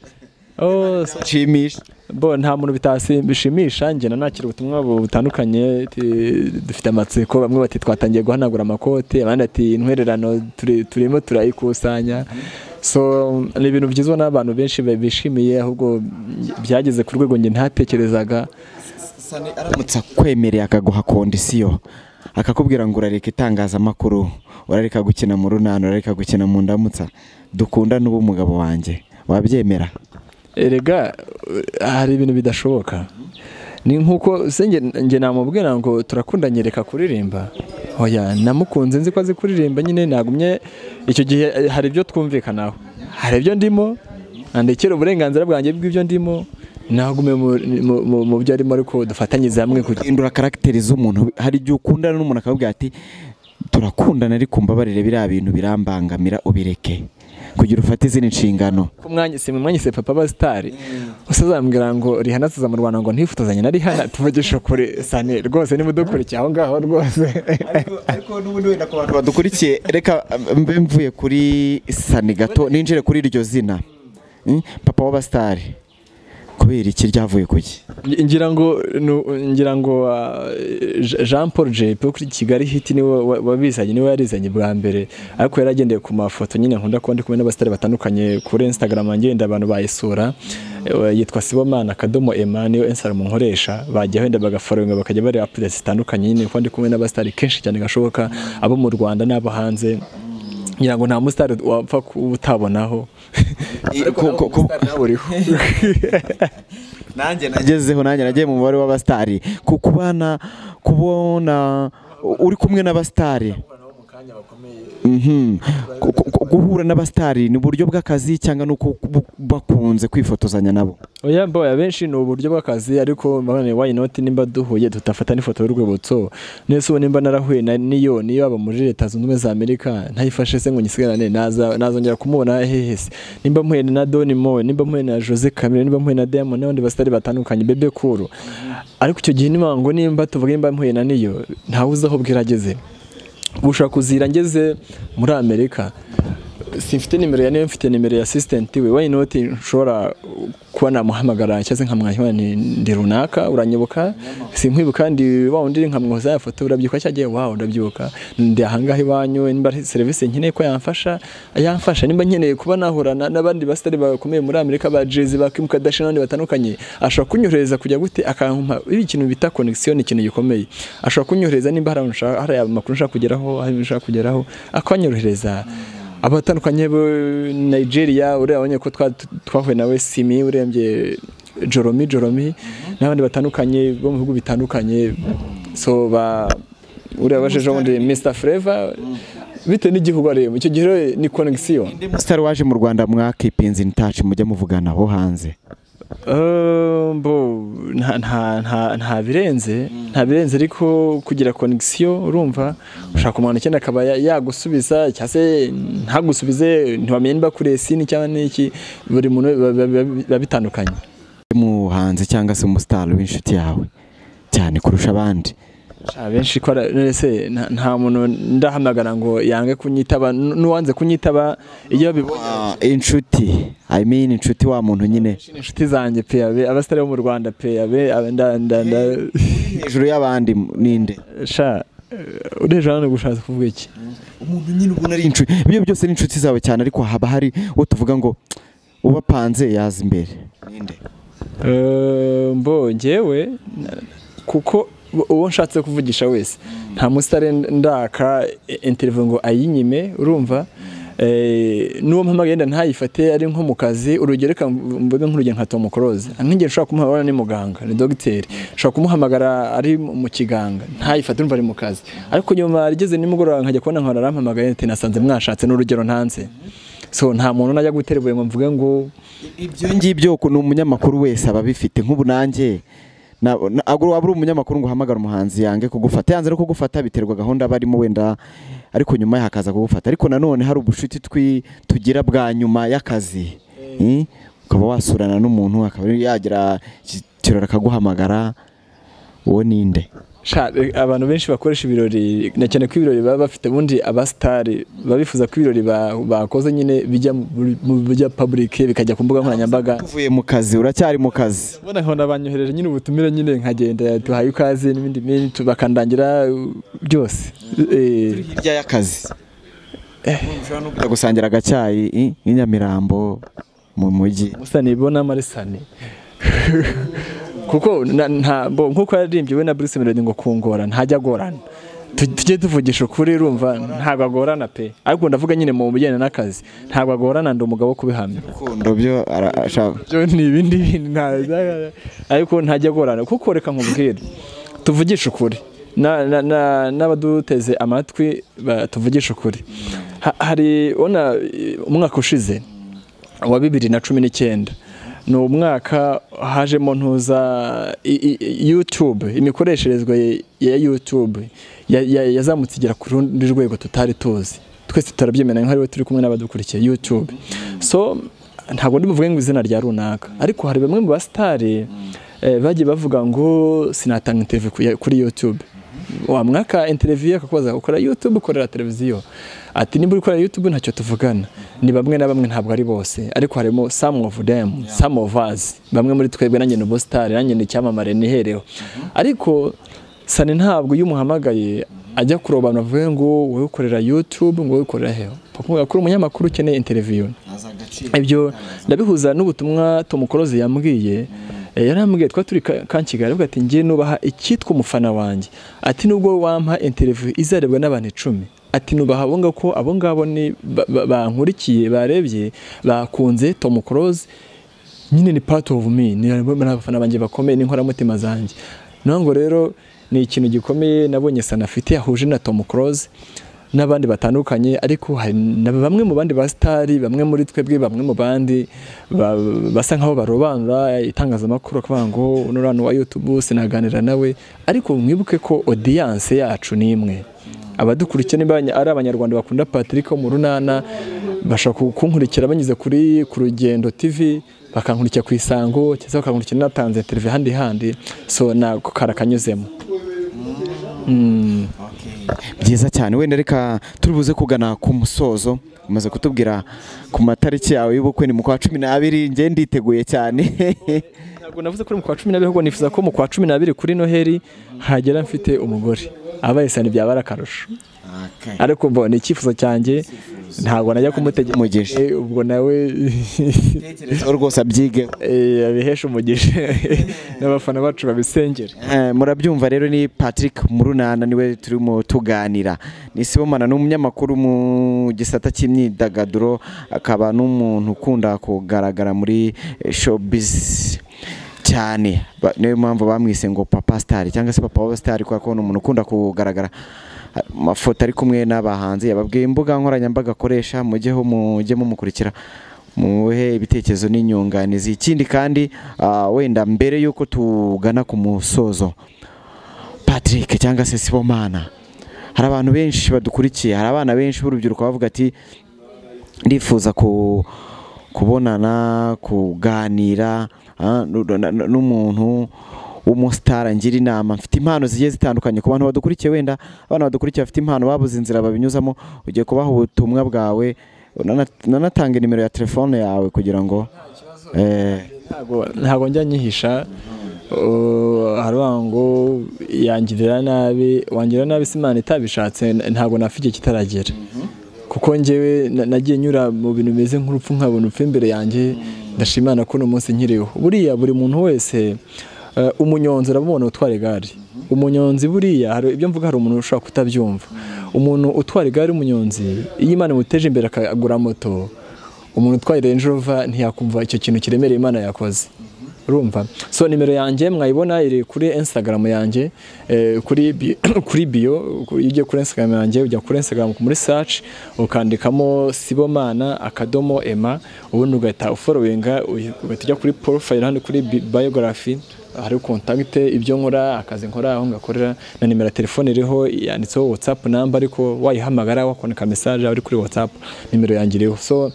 Oh, so- shimisha bo nta muntu bitasi bishimisha njye nanakira ubutumwa bu- butandukanye ti- dufite amatsiko bamwe bati twatangiye guhanagura amakote abandi ati intwererano turi- turimo turayikusanya so ni ibintu byizwa n'abantu benshi ba- bishimiye ahubwo byageze ku rwego njye ntatekerezaga sani aramutse akwemereye akaguha kondisiyo akakubwira ngo urareka itangazamakuru urareka gukina mu runana urareka gukina mu ndamutsa dukundane uba umugabo wanjye wabyemera erega eh, hari ibintu bidashoboka ni nk'uko se njye- njye namubwira ngo turakundanye reka kuririmba oya namukunze nzi ko azi kuririmba nyine nagumye icyo gihe eh, hari ibyo twumvikanaho hari ibyo ndimo andekera uburenganzira bwanjye bw'ibyo ndimo nagume mu- mu- mu- mu byo arimo ariko dufatanyirize hamwe kugira hindura karagiteri z'umuntu hari igihe ukundana n'umuntu akakubwira ati turakundana ariko mbabarire biriya bintu birambangamira ubireke kugira ufate izindi nshingano ko umwanya si mu mwanya se papa aba sitari usazambwira ngo rihana tuza mu Rwanda ngo ntifotozanye na rihana tuvugishe kure sane rwose nimudukurikiye aho ngaho rwose ariko n'ubundi wenda ku bantu badukurikiye reka mbe mvuye kuri sani gato ninjire kuri iryo zina Mm, papa w'abasitari kubera iki ryavuye ku ki Ngi- ngira ngo nu- ngira ngo ah, Je- Jean Paul Jepe wo kuri Kigali hiti niwe wa- wabizanye niwe yarizanye bwa mbere ariko yaragendeye ku mafoto nyine nkunda kuba ndi kumwe n'abasitari batandukanye kuri Instagram ngenda abantu bayisura Eh, yitwa Sibomana Kadomo Emma niyo Instagram nkoresha bajya wenda bagaforinga bakajya bareba updates zitandukanye nyine kuba ndi kumwe n'abasitari kenshi cyane gashoboka abo mu Rwanda n'abo hanze ngira ngo nta musitari wapfa kuwutabonaho ku- ku- ku- nawe uriho nanjye nagezeho nanjye nagiye mu mubare w'abasitari ku kubana kubona uri kumwe n'abasitari Mhm. Ku- ku- ku- guhura n'abasitari ni uburyo bw'akazi cyangwa ni uko bu- bakunze kwifotozanya nabo oya mboya benshi ni uburyo bw'akazi ariko mabane why not nimba duhuye tudafata n'ifoto y'urwibutso nese ubu nimba narahuye na niyo niyo aba muri leta zunze ubumwe za amerika ntayifashe se ngo nyisigarane naza nazongera kumubona hehe se nimba mpuye na Don Moe nimba mpuye na Jose Camille nimba mpuye na Diamond n'abandi basitari batandukanye bebe kuru ariko icyo gihe nimba ngo nimba tuvuge nimba mpuye na niyo ntawe uzi aho bwirageze ushobora kuzira ngeze muri amerika simfite nimero ya niyo mfite nimero ya asisitenti we wayini woti nshobora kuba namuhamagara cyangwa se nkamwanya ni ndi runaka uranyibuka sinkwibuka kandi wa undi nkamwoza ya foto urabyibuka cyangwa agiye wawe urabyuka ndi ahangaha iwanyu nimba hari serivisi nkeneye ko yamfasha yamfasha nimba nkeneye kuba nahura na- n'abandi basitari bakomeye muri amerika ba jezi ba kim kardashian n'abandi batandukanye ashobora kunyohereza kujya gute akampa ibi ikintu bita connection ni ikintu gikomeye ashobora kunyohereza nimba hari ahantu nshaka- hari amakuru nshaka kugeraho hari ibintu nshaka kugeraho akanyorohereza abatandukanye bo Nigeria uriya wabonye ko twa- twahuye nawe Simi urembye Joromi Joromi n'abandi batandukanye bo mu bihugu bitandukanye so ba uriya wajeje ubundi Mr Flavor bitewe n'igihugu arimo icyo gihe rero ni connection undi musitari waje mu rwanda mwakipinze in touch mujya muvugana aho hanze Eh, bo nta nta nta nta birenze nta birenze ariko kugira connection urumva ushaka umuntu icyenda akaba ya- yagusubiza cyangwa se ntagusubize ntiwamenye niba kuri esini cyangwa n'iki buri muntu biba- biba biba bitandukanye muhanzi cyangwa se umusitari w'inshuti yawe cyane kurusha abandi abenshi ko ara- se nta- nta muntu ndahamagara ngo yange kunyitaba n- n'uwanze kunyitaba iyo bibonye Ah, inshuti i mean inshuti wa muntu nyine inshuti zanjye PAB abasitari bo mu Rwanda PAB aba- nda nda nda hejuru y'abandi ninde sha ureje hano gushatse kuvuga iki umuntu nyine ubona ari inshuti ibyo byose ni inshuti zawe cyane ariko haba hari uwo tuvuga ngo ubapanze yaza imbere ninde Eh, mbo njyewe na- kuko u- uwo nshatse kuvugisha wese nta musitare ndaka interview ngo ayinyime urumva Eh, n'uwo mpamagaye yenda ntayifate ari nko mu kazi urugero reka mvuge nk'urugero nka Tom Close nk'igihe nshobora kumuhamagara ni muganga ni dogiteri nshobora kumuhamagara ari mu mu kiganga ntayifate urumva ari mu kazi ariko nyuma rigeze nimugoroba nkajya kubona nkora arampamagaye ati nasanze mwashatse n'urugero ntanze so nta muntu najya guterwa ngo mvuge ngo ibyo ngibyo ku- ni umunyamakuru wese aba abifite nk'ubu nanjye na- na- agura- waba uri umunyamakuru ngo uhamagare umuhanzi yange kugufata yanze no kugufata biterwa gahunda aba arimo wenda ariko nyuma ye hakaza kugufata ariko nanone hari ubushuti twi tugira bwa nyuma y'akazi Eh, ukaba wasurana n'umuntu akaba yagira iki- kirori akaguhamagara uwo ninde Sha, eh, abantu benshi bakoresha ibirori na cyane ko ibirori baba bafite ubundi abasitari babifuza ko ibirori ba- bakoze nyine bijya mu- mu bijya public bikajya ku mbuga nkoranyambaga uvuye mu kazi uracyari mu kazi ubona nkabona banyohereje nyine ubutumire nyine nkagenda duhaye ikaze n'ibindi bintu bakandangira uh, byose Eh, hirya y'akazi ushobora no kujya gusangira agacyayi i- i Nyamirambo mu mujyi musani bona marisani kuko na- nta bo- nk'uko yaririmbye we na Bruce Melody ngo kungora ntajya agorana Tu- tujye tuvugisha ukuri urumva ntabwo agorana pe ariko ndavuga nyine mu bijyanye n'akazi ntabwo agorana ndi umugabo wo kubihamya urukundo byo ara- ashaka byo ni ibindi bintu nta- ariko ntajya agorana kuko reka nkubwire tuvugishe ukuri Na- na- na- n'abaduteze amatwi ba- tuvugishe ukuri Ha- hari ubona eh, umwaka ushize wa bibiri na cumi n'icyenda ni umwaka hajemo ntuza i- i- i- YouTube imikoresherezwe ya YouTube ya- ya- yazamutse igera ku rundi rwego tutari tuzi twese turabyemera nk'ariwe turi kumwe n'abadukurikiye YouTube so ntabwo ndi buvuge ngo izina rya runaka ariko hari bamwe mu basitari eh, bagiye bavuga ngo sinatanga interview ku- ya- kuri YouTube wamwaka interview akakubaza ukora YouTube ukorera televiziyo ati niba uri gukora YouTube ntacyo tuvugana ni bamwe na bamwe ntabwo ari bose ariko harimo some of them some of us bamwe muri twebwe nanjye ni ubusitari nanjye ni icyamamare nihereho ariko sani ntabwo iyo umuhamagaye ajya kuroba abantu bavuge ngo wowe ukorera YouTube ngo wowe ukorera heho bakubwira ko uri umunyamakuru ukeneye interview ibyo ndabihuza n'ubutumwa Tom Close yambwiye Eh, yarambwiye twa turi ka- kankigali avuga ati ngiye nubaha icyitwa umufana wanjye ati nubwo wampa interview izarebwa n'abantu icumi ati nubaha abo ngabo ko abo ngabo ni ba- ba- bankurikiye barebye bakunze Tom Close nyine ni part of me ni ni abafana banjye bakomeye ni inkoramutima zanjye naho ngo rero ni ikintu gikomeye nabonye sana afite yahuje na Tom Close n'abandi batandukanye ariko hari na bamwe mu bandi basitari bamwe muri twebwe bamwe mu bandi ba- basa nkaho barobanura itangazamakuru bakavuga ngo uno uriya wa YouTube sinaganira nawe ariko mwibuke ko audience yacu ni imwe abadukurikiye niba ari abanyarwanda bakunda Patrick wo mu runana bashaka kunkurikira banyuze kuri ku rugendo TV bakankurikira ku isango cyangwa bakankurikira natanze televiziyo ahandi handi so nako karakanyuzemo byiza cyane wenda reka turi buze kugana ku musozo umaze kutubwira ku matariki yawe y'ubukwe ni mu kwa cumi n'abiri njye nditeguye cyane ntabwo navuze ko uri mu kwa cumi n'abiri ahubwo nifuza ko mu kwa cumi n'abiri kuri noheli hagera mfite umugore abaye sani byaba ari akarusho ariko mbo ni icyifuzo cyange ntabwo najya Umugisha. kumutegeka Eh, ubwo nawe Tekerezaho rwose abyigeho eh, abihesha umugisha n'abafana bacu babisengere Eh, murabyumva rero ni Patrick Murunana niwe turimo tuganira ni Sibomana ni umunyamakuru mu gisata cy'imyidagaduro akaba n'umuntu ukunda kugaragara muri eh, showbiz cyane Ba- niyo mpamvu bamwise ngo papa star cyangwa se papa wa star kubera ko ni umuntu ukunda kugaragara Ah, mafoto ari kumwe n'abahanzi yababwiye imbuga nkoranyambaga akoresha mujyeho mujye mumukurikira muhe ibitekerezo n'inyunganizi ikindi kandi ah, wenda mbere y'uko tugana ku musozo patrick cyangwa se sibomana hari abantu benshi badukurikiye hari abana benshi b'urubyiruko bavuga ati ndifuza ku kubonana kuganira ah, nu- na- na- n'umuntu umusitara ngira inama mfite impano zigiye zitandukanye ku bantu badukurikiye wenda abana badukurikiye bafite impano babuze inzira babinyuzamo ugiye kubaha ubutumwa bwawe unana- unanatanga nimero ya telefone yawe kugira ngo eh, ntabwo ntabwo njya nyihisha uh, haravuga ngo yangirira nabi wangirira nabi se imana itabishatse n- ntabwo napfa igihe kitaragera kuko njyewe na- nagiye nyura mu bintu bimeze nk'urupfu nkabona upfa imbere yanjye ndashimana ko uno munsi nkiriho buriya buri muntu wese uh, umunyonzi urabona utwara igare umunyonzi buriya hari ibyo mvuga hari umuntu ushobora kutabyumva umuntu utwara igare umunyonzi iyo imana imuteje imbere akagura moto umuntu utwaye Range Rover ntiyakumva icyo kintu kiremereye Imana yakoze urumva so nimero yanjye mwayibona iri kuri Instagram yanjye eh, kuri bi- kuri bio kuri- iyo ugiye kuri Instagram yanjye ujya kuri Instagram muri search ukandikamo Sibomana akadomo Emma ubundi ugahita ufollowinga uy- ugahita ujya kuri profile hano kuri bi- biography hari contact ibyo nkora akazi nkora aho ngakorera na nimero ya telefone iriho yanditseho WhatsApp number ariko wayihamagara wakoneka message uri kuri WhatsApp nimero yanjye iriho so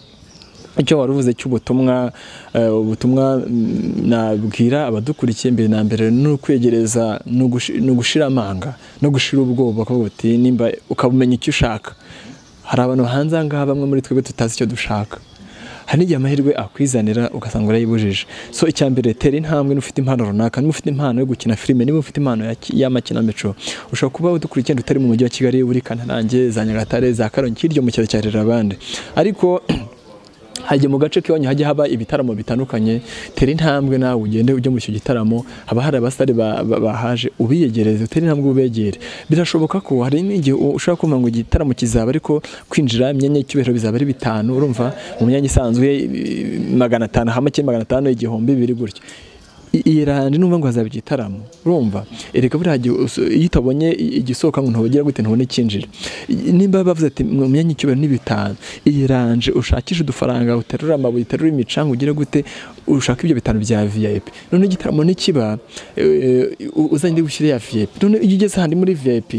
icyo wari uvuze cy'ubutumwa eh, ubutumwa mm, nabwira abadukurikiye mbere na mbere ni ukwegereza ni ugushi- ni ugushira amanga no gushira ubwoba ukavuga uti nimba ukabumenya icyo ushaka hari abantu hanze aha ngaha bamwe muri twebwe tutazi icyo dushaka hari n'igihe amahirwe akwizanira ugasanga urayibujije so icya mbere tera intambwe niba ufite impano runaka niba ufite impano yo gukina filime niba ufite impano ya ki- y'amakinamico ushobora kuba udukurikiye utari mu mujyi wa kigali uri kantarange za nyagatare za karongi hirya mu cyaro cya rerabande ariko hajya mu gace kiwanyu hajya haba ibitaramo bitandukanye tera intambwe nawe ugende ujye muri icyo gitaramo haba hari abasitari ba- ba- bahaje ubiyegereze utere intambwe ubegere birashoboka ko hari n'igihe u- ushobora kumva ngo igitaramo kizaba ariko kwinjira imyanya y'icyubahiro bizaba ari bitanu urumva mu myanya isanzwe i- magana atanu hamake magana atanu igihumbi bibiri gutyo I- irande numva ngo hazaba igitaramo urumva erega buriya gihe usu- iyo utabonye i- igisohoka ngo ntubagera gute ntubone icyinjira I- nimba bavuze ati mu myanya icyubahiro ni bitanu iranje ushakishe udufaranga uterura amabuye uterura imicanga ugire gute ushaka ibyo bitanu bya vip none igitaramo nikiba eh, u- uzanye gushyira ya vip none iyo ugeze ahandi muri vip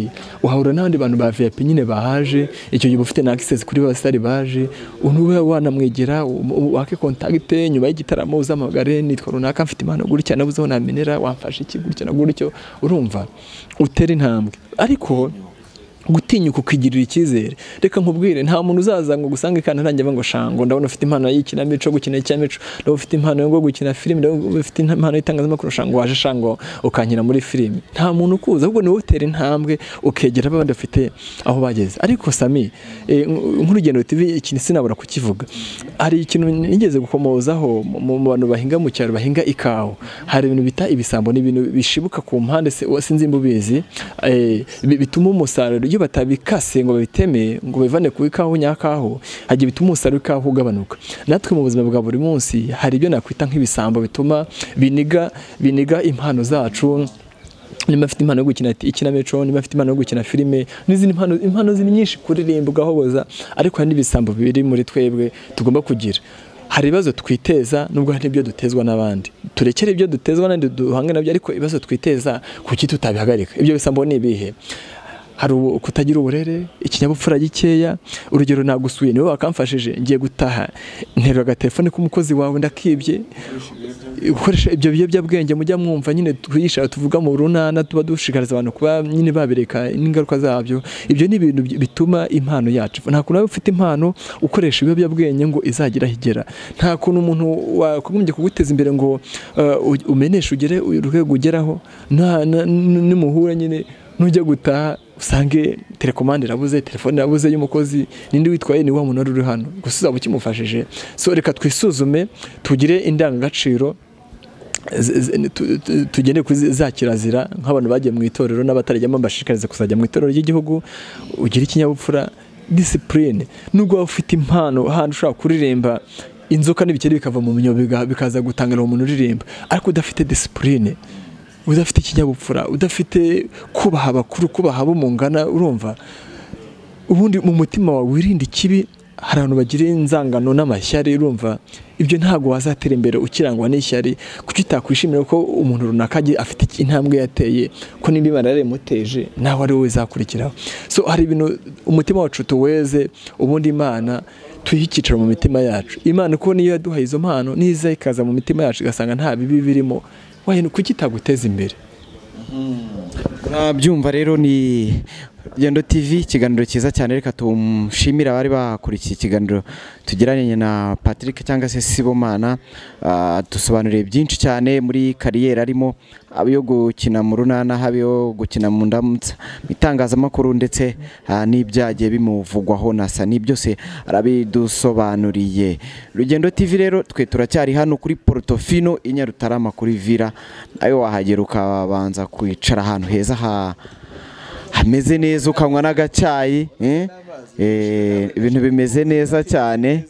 uhahura n'abandi bantu ba vip nyine bahaje icyo gihe uba ufite na access kuri basitari baje unube wanamwegera um- um- wake contact nyuma y'igitaramo uzamagare nitwa runaka mfite impano gutya nabuze aho namenera wamfasha iki gutya na gutyo urumva utera intambwe ariko gutinyuka ukigirira icyizere reka nkubwire nta muntu uzaza ngo gusange kandi ntangira ngo shango ndabona ufite impano y'ikinamico gukina ikinamico ndabona ufite impano yo gukina filime ndabona ufite impano y'itangazamakuru shango waje shango ukankina muri filime nta muntu ukuza ahubwo ni wowe utera intambwe ukegera abandi bafite aho bageze ariko sami eh, nk- nk'urugendo tv ikintu sinabura kukivuga hari ikintu nigeze gukomozaho mu- mu mu bantu bahinga mu cyaro bahinga ikawa hari ibintu bita ibisambo ni ibintu bishibuka ku mpande se- sinzi imbubizi eh, bi- bituma umusaruro iyo batabikase ngo babiteme ngo bivane ku ikawa nyakaho hagiye bituma umusaruro w'ikawa ugabanuka natwe mu buzima bwa buri munsi hari ibyo nakwita nk'ibisambo bituma biniga biniga impano zacu niba afite impano yo gukina ikinamico niba afite impano yo gukina filime n'izindi mpano impano ziri nyinshi kuririmba ugahoboza ariko hari n'ibisambo biri muri twebwe tugomba kugira hari ibibazo twiteza nubwo hari n'ibyo dutezwa n'abandi turekere ibyo dutezwa n'abandi duhange nabyo ariko ibibazo twiteza kuki tutabihagarika ibyo bisambo ni ibihe hari ubu- kutagira uburere ikinyabupfura gikeya urugero nagusuye niwe wakamfashije ngiye gutaha nterura agatelefone k'umukozi wawe ndakibye gukoresha ibyo biyobyabwenge mujya mwumva nyine twigisha tuvuga mu runana tuba dushishikariza abantu kuba nyine babireka n'ingaruka zabyo ibyo ni ibintu bi- bituma impano yacu nta kuntu waba ufite impano ukoresha ibiyobyabwenge ngo izagire aho igera nta kuntu umuntu wagombye kuguteza imbere ngo uh, u- umeneshe ugere urwego ugeraho nta- na- n- nimuhura nyine nujya gutaha usange telekomande irabuze telefone irabuze y'umukozi ninde witwaye ni wa muntu wari uri hano gusa uzaba ukimufashije so reka twisuzume tugire indangagaciro z- z- tu- tu- tugende kuri zi- za kirazira nk'abantu bagiye mu itorero n'abatarajyamo bashishikariza kuzajya mu itorero ry'igihugu ugira ikinyabupfura disipurine nubwo waba ufite impano ahantu ushobora kuririmba inzoka n'ibikeri bikava mu munyo biga- bikaza gutangira uwo muntu uririmba ariko udafite disipurine udafite ikinyabupfura udafite kubaha abakuru kubaha abo mungana urumva ubundi mu mutima wawe wirinde ikibi hari abantu bagira inzangano n'amashyari urumva ibyo ntabwo wazatera imbere ukirangwa n'ishyari kuki utakwishimira ko umuntu runaka agiye- afite intambwe yateye ko nimba imana yarayimuteje nawe ari wowe izakurikiraho so hari ibintu umutima wacu tuweze ubundi imana tuyihe icyicaro mu mitima yacu imana uko niyo yaduhaye izo mpano niza ikaza mu mitima yacu igasanga nta bibi birimo wayinu kuki itaguteza imbere murabyumva rero ni rugendo tv ikiganiro cyiza cyane reka tumushimire abari bakurikiye ikiganiro tugiranye na patrick cyangwa se sibomana Ah, dusobanuriye byinshi cyane muri kariyeri arimo haba iyo gukina mu runana haba iyo gukina mu ndamutsa mu itangazamakuru ndetse ah, n'ibyagiye bimuvugwaho na sani byose arabidusobanuriye rugendo tv rero twe turacyari hano kuri porotofino i nyarutarama kuri vira ayo wahagera ukabanza kwicara ahantu heza ha hameze neza ukanywa n'agacyayi eh? Eh, ibintu bimeze neza cyane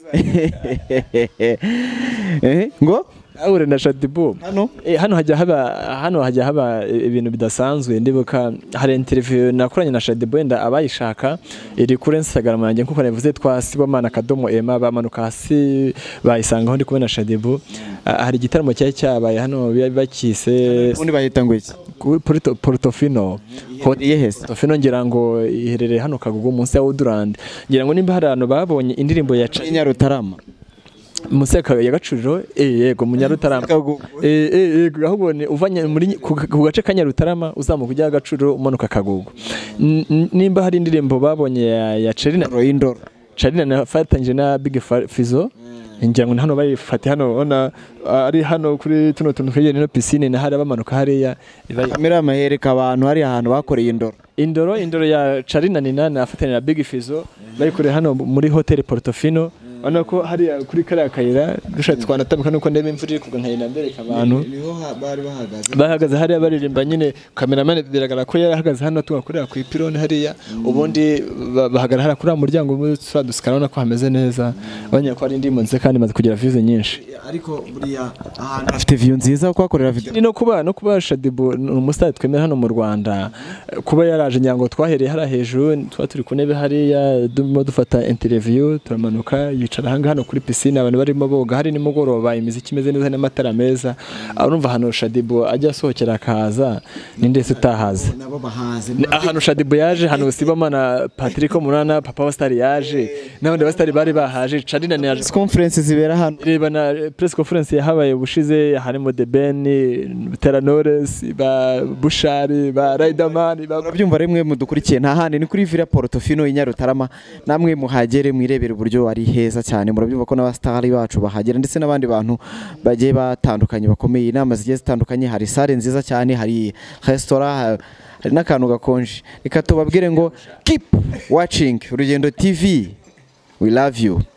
Eh, ngo ahure na shadibu hano Eh, hano hajya haba hano hajya haba ibintu bidasanzwe ndibuka hari interview nakoranye na Shadibu wenda abayishaka iri kuri Instagram yanjye nkuko navuze twa Sibomana Kadomo Emma bamanuka hasi bayisangaho ndi kumwe na Shadibu Ah, hari igitaramo cyari cyabaye hano bari bakise ubundi bahita ngo iki kuri Porto- Portofino Hot- iherereye heza Portofino ngira ngo iherereye hano Kagugu munsi ya Woodland ngira ngo nimba hari abantu babonye indirimbo ya Cha- i nyarutarama munsi ya Ka- ya Gacuriro eh yego mu Nyarutarama Kagugu. Eh, eh, eh, ahubwo ni uvanye muri ku ku gace ka Nyarutarama uzamuka ujya Gacuriro umanuka Kagugu N- n- nimba hari indirimbo babonye ya, ya Charina Ndoro y'indoro Charina nafatanyije na Big Fa- Fizzo ngira ngo ni hano bayifate hano ona ari hano kuri tuno tuntu twegereye no piscine na hari bamanuka hariya bari- kamera amahereka abantu hari ahantu bakoreye indoro indoro indoro ya Charina Nina nafatanya na Big Fizzo bayikoreye hano muri Hotel Portofino urabona ko hariya kuri kariya kayira dushatse twanatambuka nuko ndeba imvura iri kugwa nkagenda mbereka abantu niho bari bahagaze bahagaze hariya baririmba nyine kameramani biragaragara ko yari ahagaze hano tugakorera ku ipironi hariya ubundi ba- bahagarara hariya kuri wa muryango dusikara urabona ko hameze neza abanya ko ari indirimbo nziza kandi imaze kugira views nyinshi ariko buriya ahantu hafite view nziza kuhakorera video ni no kuba no kuba Shadibu ni umusitari twemera hano mu Rwanda kuba yaraje nyango twahereye hariya hejuru tuba turi ku ntebe hariya durimo dufata interview turamanuka yicara ahangaha hano kuri pisine abantu barimo boga hari nimugoroba imiziki imeze neza n'amatara meza urumva ahantu Shadibu ajya asohokera akahaza ni ndetse utahazi nabo bahaze Ni ahantu Shadibu yaje hano Sibamana Patrick Munana Papa wa Star yaje n'abandi basitari bari bahaje Charina ni yaje conference zibera hano reba na press conference yahabaye ubushize harimo The Ben, Butera Knowless, ba Bushari, ba Riderman, ba murabyumva rimwe mudukurikiye nta handi ni kuri Villa Portofino i Nyarutarama namwe muhagere mwirebere uburyo ari heza cyane murabyumva ko n'abasitari bacu bahagera ndetse n'abandi bantu bagiye batandukanye bakomeye inama zigiye zitandukanye hari sale nziza cyane hari resitora ha- hari n'akantu gakonje reka tubabwire ngo keep watching urugendo TV we love you